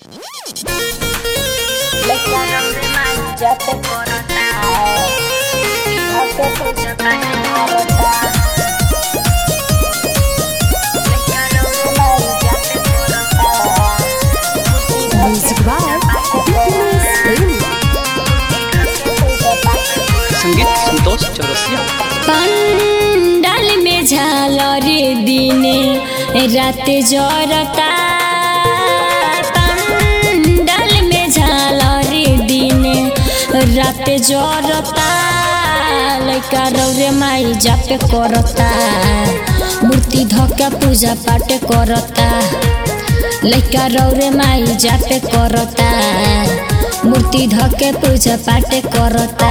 जाते कोरोना होते तो जमाने होता Music by Happiness Daily. संगीत संतोष चौरसिया पंडाल में झालरे दिने रात जरता पंडाल में झालरे दिने रात जरता लैका रौरे माई जापे करता मूर्ति धक्का पूजा पाठ करता लैका रौरे माई जापे करता मूर्ति धके पूजा पाठ करता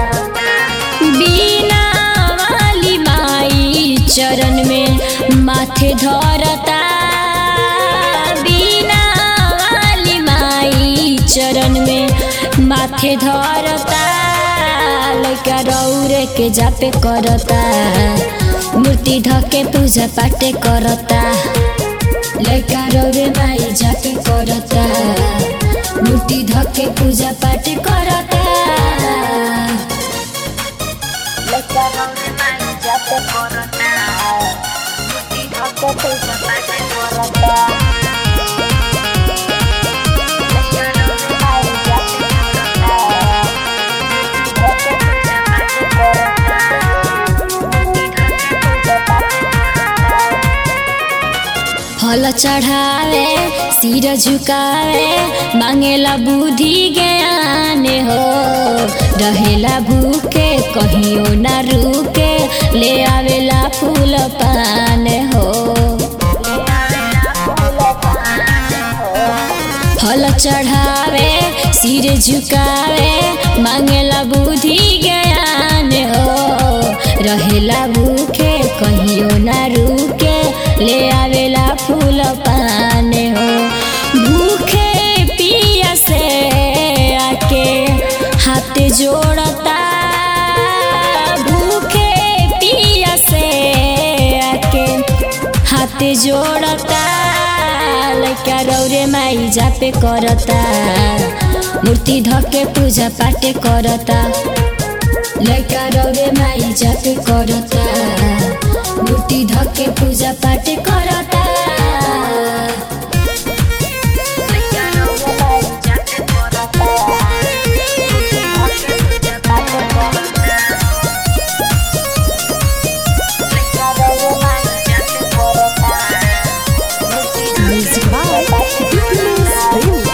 बीना वाली माई चरण में माथे धरता बीना वाली माई चरण में माथे धरता लैका रौरे के जापे करता मूर्ति धके पूजा पाठ करता लैका रौरे माई जापे करता मूर्ति धके पूजा पाठ करता जाते कोरोना होते तो जमाने होता फल चढ़ावे सिर झुकावे मांगेला बुद्धि ज्ञान हो रहेला भूखे कहियो ना रुके ले आवेला फूल पान हो फल चढ़ावे सिर झुकावे मांगेला बुद्धि ज्ञान हो रहेला भूखे कहियो ना रुके ले आवेला फूल पान हो भूखे पिया से आके हाथ जोड़ता भूखे पिया से आके हाथ जोड़ता लैका रौरे माई जापे करता मूर्ति धके पूजा पाठ करता लैका रौरे माई जापे करता मूर्ति धके पूजा पाठ करता Music by Happiness Daily.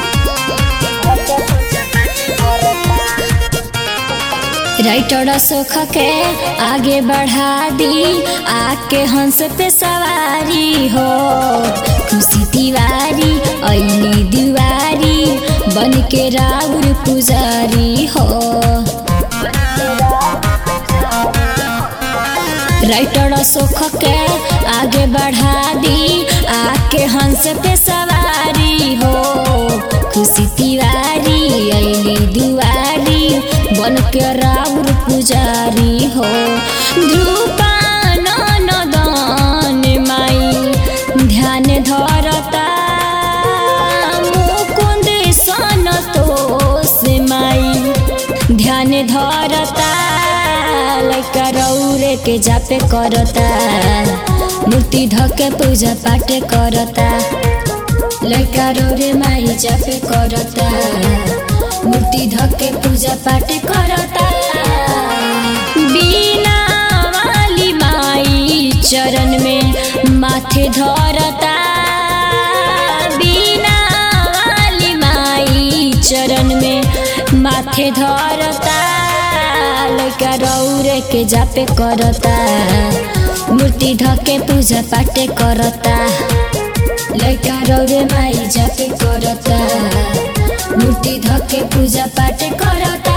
Writer सुख के आगे बढ़ा दी आके हंस पे सवारी हो खुशी तिवारी ऐली दीवारी बन के राउर पुजारी हो राइटर सुख के आगे बढ़ा दी आके हंस पे सवारी हो खुशी तिवारी ऐली दुआरी बन के राउर पुजारी हो ध्रुपान नदन माई ध्यान धरता मुकुंद सनतोष माई ध्यान धरता लैका रौरे के जापे करता मूर्ति धके पूजा पाठ करता लैका रौरे माई जापे करता मूर्ति धके पूजा पाठ करता बीना वाली माई चरण में माथे धरता बीना वाली माई चरण में माथे धरता लैका रौरे के जापे करता मूर्ति धके पूजा पाठ करता लैका रौरे माई जापे करता मूर्ति धके पूजा पाठ करता